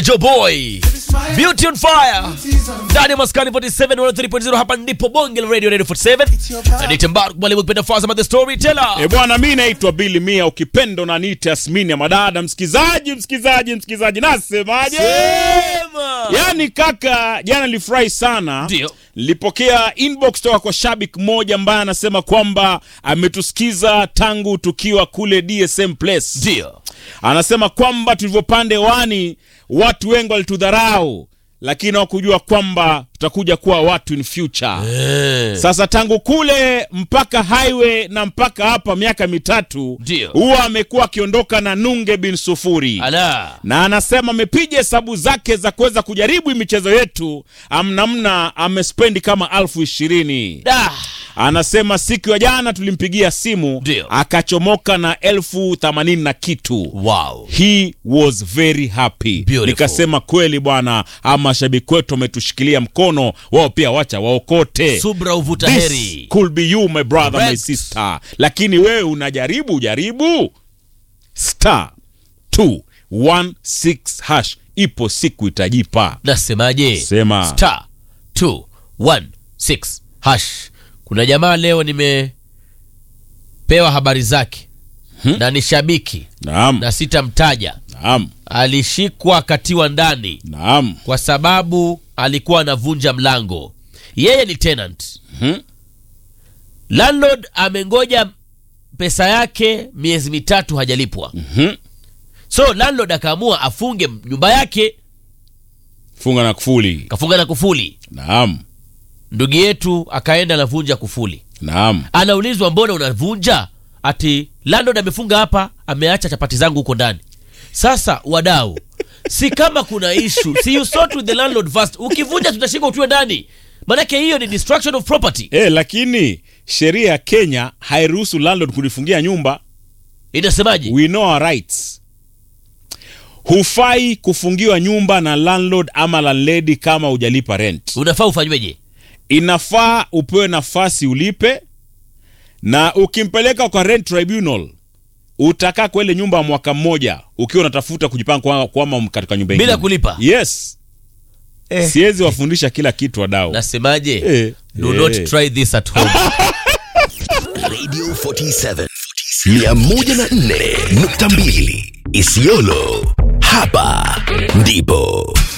Joe Boy Beauty on Fire ndani ya maskani 47 103.0 hapa ndipo bonge la radio radio 47 Anita Mbarak mwalimu kipenda Fazama the storyteller E bwana, mi naitwa Billy Mia, ukipenda unaniita Yasmini ya madada. Msikizaji, msikizaji, msikizaji, nasemaje? Sema. Yaani kaka, jana nilifurahi sana, Ndio. nilipokea inbox toka kwa shabiki mmoja ambaye anasema kwamba ametusikiza tangu tukiwa kule DSM Place. ndio Anasema kwamba tulivyopanda hewani watu wengi walitudharau, lakini hawakujua kwamba tutakuja kuwa watu in future. Eh. Sasa tangu kule mpaka highway na mpaka hapa miaka mitatu, Ndio. huwa amekuwa akiondoka na nunge bin sufuri ala na anasema amepiga hesabu zake za kuweza kujaribu hii michezo yetu, amnamna amespendi kama alfu ishirini. da Anasema siku ya jana tulimpigia simu Ndio. akachomoka na elfu themanini na kitu. wow He was very happy. Beautiful. Nikasema kweli bwana, ama mashabiki wetu wametushikilia mkono, wao pia wacha waokote. subra uvuta This heri could be you my brother my Correct. sister, lakini wewe unajaribu jaribu star 216 hash, ipo siku itajipa. nasemaje Sema. star 216 hash kuna jamaa leo nimepewa habari zake na ni shabiki Naam, na sitamtaja naam, alishikwa akatiwa ndani naam. kwa sababu alikuwa anavunja mlango yeye ni tenant Mhm. landlord amengoja pesa yake miezi mitatu hajalipwa Mhm. so landlord akaamua afunge nyumba yake Funga na kufuli. kafunga na kufuli Naam, ndugu yetu akaenda anavunja kufuli naam. anaulizwa mbona unavunja ati landlord amefunga hapa ameacha chapati zangu huko ndani sasa wadau si kama kuna ishu si you sort with the landlord first ukivunja tutashika utue ndani manake hiyo ni destruction of property Eh, lakini sheria ya Kenya hairuhusu landlord kulifungia nyumba. inasemaje We know our rights. Hufai kufungiwa nyumba na landlord ama landlady kama hujalipa rent. unafaa ufanyweje Inafaa upewe nafasi ulipe, na ukimpeleka kwa rent tribunal utakaa kwa ile nyumba ya mwaka mmoja ukiwa unatafuta kujipanga kwa- kwama katika nyumba bila ingine. kulipa Yes, siwezi wafundisha kila kitu wadau. nasemaje Eh, do eh. not try this at home Radio 47 104.2 Isiolo. Hapa ndipo